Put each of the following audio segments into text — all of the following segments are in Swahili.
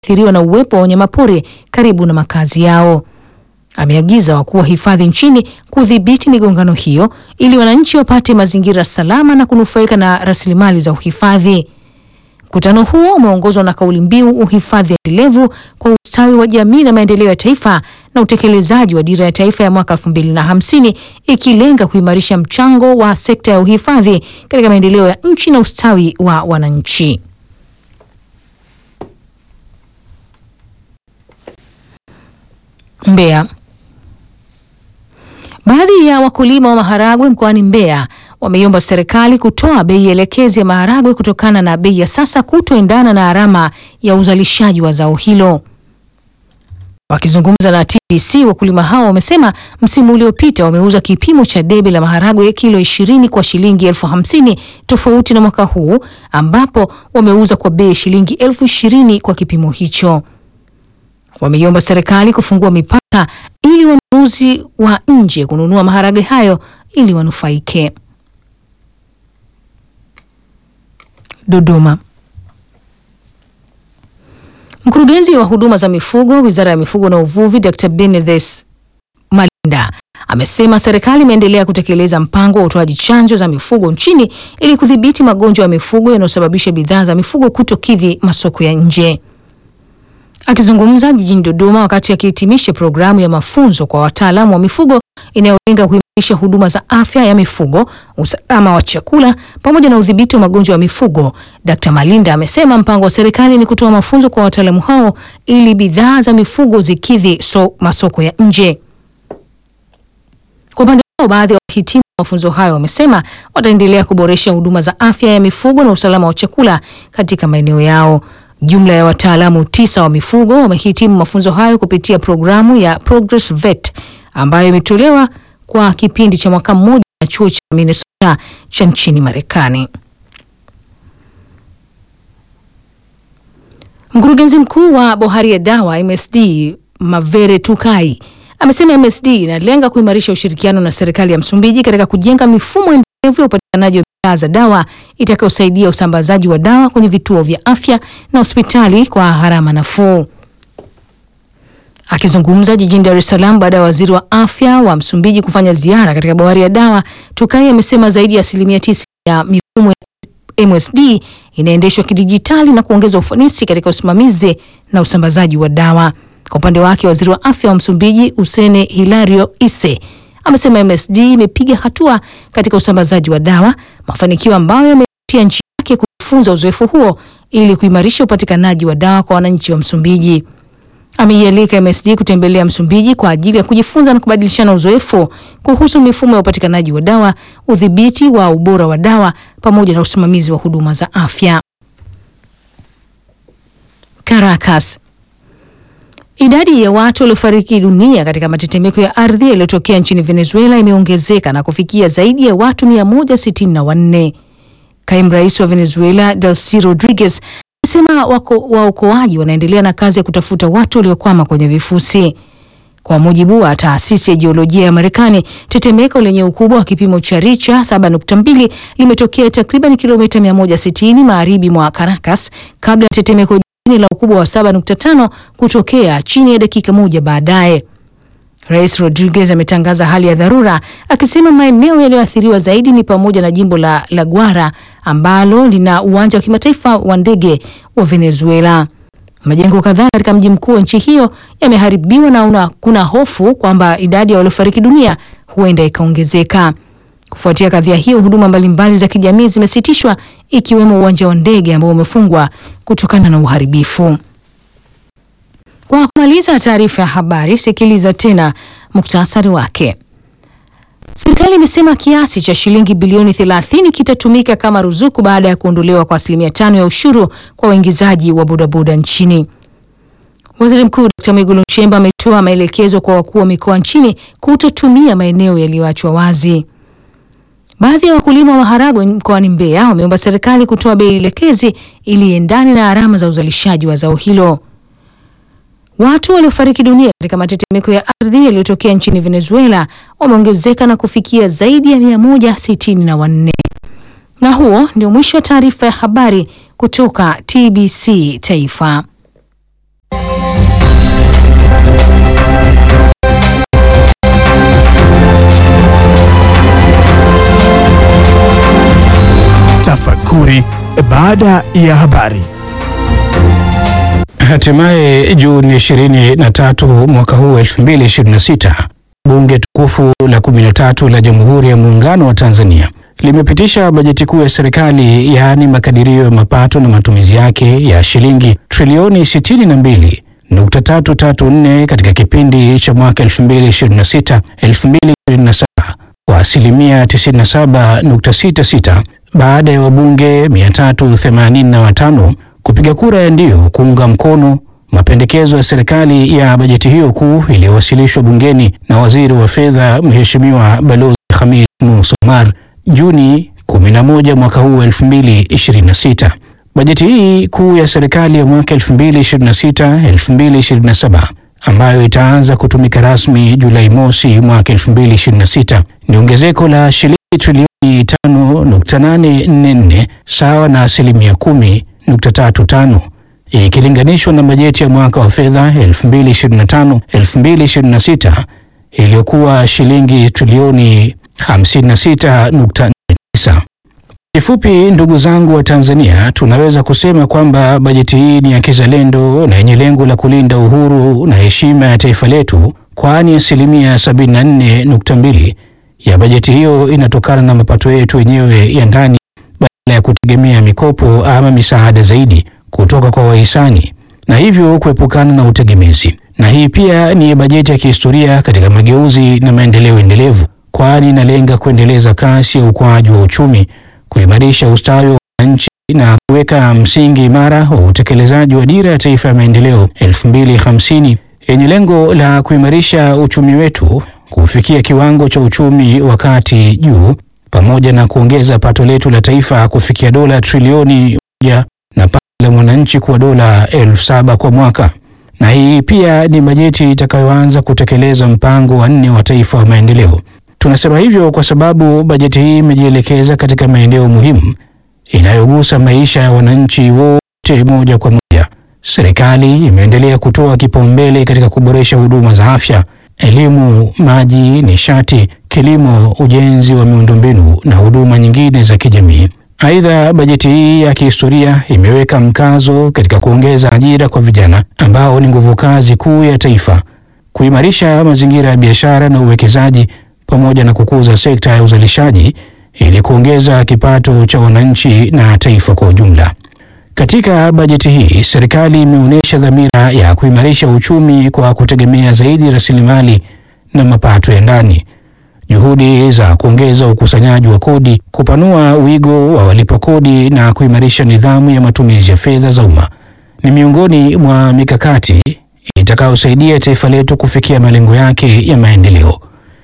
athiriwa na uwepo wa wanyamapori karibu na makazi yao. Ameagiza wakuu wa hifadhi nchini kudhibiti migongano hiyo ili wananchi wapate mazingira salama na kunufaika na rasilimali za uhifadhi. Mkutano huo umeongozwa na kauli mbiu uhifadhi endelevu kwa ustawi wa jamii na maendeleo ya taifa na utekelezaji wa dira ya taifa ya mwaka 2050 ikilenga kuimarisha mchango wa sekta ya uhifadhi katika maendeleo ya nchi na ustawi wa wananchi. Mbeya. Baadhi ya wakulima wa maharagwe mkoani Mbeya wameiomba serikali kutoa bei elekezi ya maharagwe kutokana na bei ya sasa kutoendana na gharama ya uzalishaji wa zao hilo. Wakizungumza na TBC, wakulima hao wamesema msimu uliopita wameuza kipimo cha debe la maharagwe kilo ishirini kwa shilingi elfu hamsini tofauti na mwaka huu ambapo wameuza kwa bei shilingi elfu ishirini kwa kipimo hicho. Wameiomba serikali kufungua mipaka ili wanunuzi wa nje kununua maharagwe hayo ili wanufaike. Dodoma. Mkurugenzi wa huduma za mifugo Wizara ya Mifugo na Uvuvi Dr. Benedeth Malinda amesema serikali imeendelea kutekeleza mpango wa utoaji chanjo za mifugo nchini ili kudhibiti magonjwa ya mifugo yanayosababisha bidhaa za mifugo kutokidhi masoko ya nje. Akizungumza jijini Dodoma wakati akihitimisha programu ya mafunzo kwa wataalamu wa mifugo inayolenga kuimarisha huduma za afya ya mifugo, usalama wa chakula pamoja na udhibiti wa magonjwa ya mifugo, Dkt. Malinda amesema mpango wa serikali ni kutoa mafunzo kwa wataalamu hao ili bidhaa za mifugo zikidhi so, masoko ya nje. Kwa upande wao, baadhi ya wahitimu wa mafunzo hayo wamesema wataendelea kuboresha huduma za afya ya mifugo na usalama wa chakula katika maeneo yao. Jumla ya wataalamu tisa wa mifugo wamehitimu mafunzo hayo kupitia programu ya Progress Vet ambayo imetolewa kwa kipindi cha mwaka mmoja na chuo cha Minnesota cha nchini Marekani. Mkurugenzi mkuu wa bohari ya dawa MSD Mavere Tukai amesema MSD inalenga kuimarisha ushirikiano na serikali ya Msumbiji katika kujenga mifumo endelevu ya upatikanaji wa bidhaa za dawa itakayosaidia usambazaji wa dawa kwenye vituo vya afya na hospitali kwa gharama nafuu. Akizungumza jijini Dar es Salaam baada ya waziri wa afya wa Msumbiji kufanya ziara katika bohari ya dawa, Tukai amesema zaidi ya asilimia tisa ya mifumo ya MSD inaendeshwa kidijitali na kuongeza ufanisi katika usimamizi na usambazaji wa dawa. Kwa upande wake, waziri wa afya wa Msumbiji Usene Hilario Ise amesema MSD imepiga hatua katika usambazaji wa dawa, mafanikio ambayo yametia nchi yake kujifunza uzoefu huo ili kuimarisha upatikanaji wa dawa kwa wananchi wa Msumbiji. Ameialika MSD kutembelea Msumbiji kwa ajili ya kujifunza na kubadilishana uzoefu kuhusu mifumo ya upatikanaji wa dawa, udhibiti wa ubora wa dawa pamoja na usimamizi wa huduma za afya. Caracas. Idadi ya watu waliofariki dunia katika matetemeko ya ardhi yaliyotokea nchini Venezuela imeongezeka na kufikia zaidi ya watu 164. Kaimu rais wa Venezuela Delcy Rodriguez amesema waokoaji wanaendelea na kazi ya kutafuta watu waliokwama kwenye vifusi. Kwa mujibu wa taasisi ya jiolojia ya Marekani, tetemeko lenye ukubwa wa kipimo cha Richa 7.2 limetokea takriban kilomita 160 magharibi mwa Caracas kabla ya tetemeko jingine la ukubwa wa 7.5 kutokea chini ya dakika moja baadaye. Rais Rodriguez ametangaza hali ya dharura akisema maeneo yaliyoathiriwa zaidi ni pamoja na jimbo la La Guara ambalo lina uwanja wa kimataifa wa ndege wa Venezuela. Majengo kadhaa katika mji mkuu wa nchi hiyo yameharibiwa na una, kuna hofu kwamba idadi ya waliofariki dunia huenda ikaongezeka. Kufuatia kadhia hiyo, huduma mbalimbali za kijamii zimesitishwa ikiwemo uwanja wa ndege ambao umefungwa kutokana na uharibifu. Kwa kumaliza taarifa ya habari, sikiliza tena muktasari wake. Serikali imesema kiasi cha shilingi bilioni 30 kitatumika kama ruzuku baada ya kuondolewa kwa asilimia tano ya ushuru kwa waingizaji wa bodaboda nchini. Waziri Mkuu Dr. Mwigulu Nchemba ametoa maelekezo kwa wakuu wa mikoa nchini kutotumia maeneo yaliyoachwa wazi. Baadhi ya wakulima wa maharagwe mkoani Mbeya wameomba serikali kutoa bei elekezi ili iendane na gharama za uzalishaji wa zao hilo. Watu waliofariki dunia katika matetemeko ya ardhi yaliyotokea nchini Venezuela wameongezeka na kufikia zaidi ya mia moja sitini na wanne. Na huo ndio mwisho wa taarifa ya habari kutoka TBC Taifa. fupi baada ya habari. Hatimaye Juni 23 mwaka huu 2026, bunge tukufu la 13 la Jamhuri ya Muungano wa Tanzania limepitisha bajeti kuu ya serikali yaani makadirio ya mapato na matumizi yake ya shilingi trilioni 62.334 katika kipindi cha mwaka 2026 2027 kwa asilimia 97.66 baada ya wabunge 385 kupiga kura ya ndio kuunga mkono mapendekezo ya serikali ya bajeti hiyo kuu iliyowasilishwa bungeni na waziri wa fedha Mheshimiwa Balozi Khamis Musa Omar Juni 11 mwaka huu 2026. Bajeti hii kuu ya serikali ya mwaka 2026-2027 ambayo itaanza kutumika rasmi Julai mosi mwaka 2026 ni ongezeko la shilingi trilioni 5.844 sawa na asilimia 10.35 ikilinganishwa na bajeti ya mwaka wa fedha 2025-2026 iliyokuwa shilingi trilioni 56.49. Kifupi, ndugu zangu wa Tanzania, tunaweza kusema kwamba bajeti hii ni ya kizalendo na yenye lengo la kulinda uhuru na heshima ya taifa letu, kwani asilimia 74.2 ya bajeti hiyo inatokana na mapato yetu wenyewe ya ndani badala ya kutegemea mikopo ama misaada zaidi kutoka kwa wahisani na hivyo kuepukana na utegemezi. Na hii pia ni bajeti ya kihistoria katika mageuzi na maendeleo endelevu, kwani inalenga kuendeleza kasi ya ukuaji wa uchumi, kuimarisha ustawi wa wananchi na kuweka msingi imara wa utekelezaji wa Dira ya Taifa ya Maendeleo 2050 yenye lengo la kuimarisha uchumi wetu kufikia kiwango cha uchumi wa kati juu, pamoja na kuongeza pato letu la taifa kufikia dola trilioni moja na pato la mwananchi kuwa dola elfu saba kwa mwaka. Na hii pia ni bajeti itakayoanza kutekeleza mpango wa nne wa taifa wa maendeleo. Tunasema hivyo kwa sababu bajeti hii imejielekeza katika maeneo muhimu inayogusa maisha ya wananchi wote moja kwa moja. Serikali imeendelea kutoa kipaumbele katika kuboresha huduma za afya, elimu, maji, nishati, kilimo, ujenzi wa miundombinu na huduma nyingine za kijamii. Aidha, bajeti hii ya kihistoria imeweka mkazo katika kuongeza ajira kwa vijana ambao ni nguvu kazi kuu ya taifa, kuimarisha mazingira ya biashara na uwekezaji pamoja na kukuza sekta ya uzalishaji ili kuongeza kipato cha wananchi na taifa kwa ujumla. Katika bajeti hii, serikali imeonyesha dhamira ya kuimarisha uchumi kwa kutegemea zaidi rasilimali na mapato ya ndani. Juhudi za kuongeza ukusanyaji wa kodi, kupanua wigo wa walipa kodi na kuimarisha nidhamu ya matumizi ya fedha za umma ni miongoni mwa mikakati itakayosaidia taifa letu kufikia malengo yake ya maendeleo.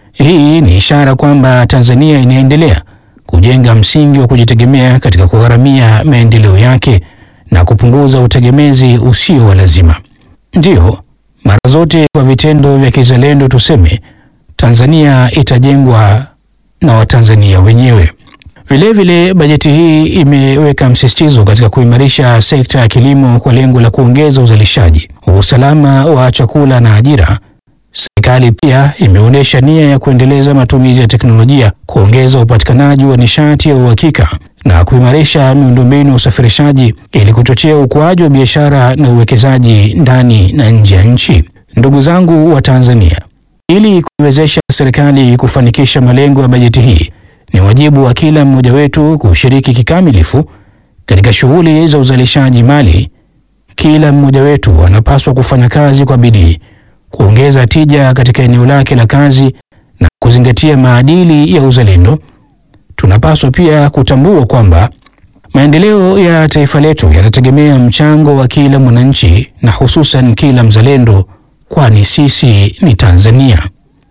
Hii ni ishara kwamba Tanzania inaendelea kujenga msingi wa kujitegemea katika kugharamia maendeleo yake na kupunguza utegemezi usio wa lazima. Ndiyo, mara zote kwa vitendo vya kizalendo tuseme Tanzania itajengwa na Watanzania wenyewe. Vilevile, bajeti hii imeweka msisitizo katika kuimarisha sekta ya kilimo kwa lengo la kuongeza uzalishaji, usalama wa chakula na ajira. Serikali pia imeonyesha nia ya kuendeleza matumizi ya teknolojia, kuongeza upatikanaji wa nishati ya uhakika na kuimarisha miundombinu ya usafirishaji ili kuchochea ukuaji wa biashara na uwekezaji ndani na nje ya nchi. Ndugu zangu wa Tanzania, ili kuiwezesha serikali kufanikisha malengo ya bajeti hii, ni wajibu wa kila mmoja wetu kushiriki kikamilifu katika shughuli za uzalishaji mali. Kila mmoja wetu anapaswa kufanya kazi kwa bidii, kuongeza tija katika eneo lake la kazi na kuzingatia maadili ya uzalendo. Tunapaswa pia kutambua kwamba maendeleo ya taifa letu yanategemea mchango wa kila mwananchi na hususan kila mzalendo, kwani sisi ni Tanzania.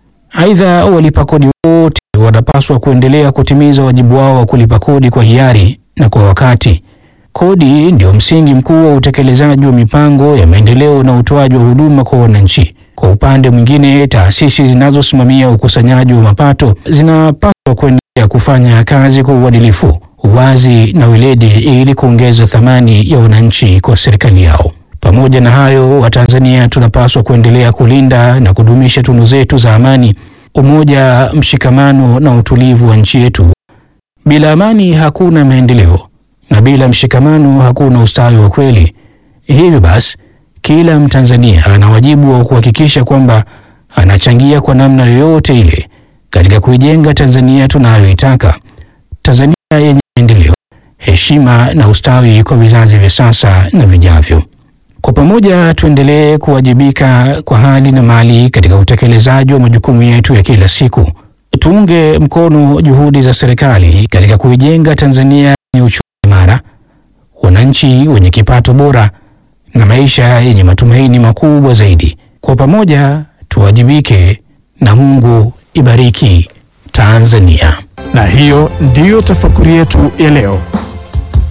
Aidha, walipa kodi wote wanapaswa kuendelea kutimiza wajibu wao wa kulipa kodi kwa hiari na kwa wakati. Kodi ndio msingi mkuu wa utekelezaji wa mipango ya maendeleo na utoaji wa huduma kwa wananchi. Kwa upande mwingine, taasisi zinazosimamia ukusanyaji wa mapato zinapaswa kuendelea kufanya kazi kwa uadilifu, uwazi na weledi ili kuongeza thamani ya wananchi kwa serikali yao. Pamoja na hayo, Watanzania tunapaswa kuendelea kulinda na kudumisha tunu zetu za amani, umoja, mshikamano na utulivu wa nchi yetu. Bila amani hakuna maendeleo. na bila mshikamano hakuna ustawi wa kweli. Hivyo basi, kila Mtanzania ana wajibu wa kuhakikisha kwamba anachangia kwa namna yoyote ile katika kuijenga Tanzania tunayoitaka, Tanzania yenye maendeleo, heshima na ustawi kwa vizazi vya sasa na vijavyo. Kwa pamoja tuendelee kuwajibika kwa hali na mali katika utekelezaji wa majukumu yetu ya kila siku. Tuunge mkono juhudi za serikali katika kuijenga Tanzania yenye uchumi imara, wananchi wenye kipato bora na maisha yenye matumaini makubwa zaidi. Kwa pamoja tuwajibike, na Mungu ibariki Tanzania. Na hiyo ndiyo tafakuri yetu ya leo.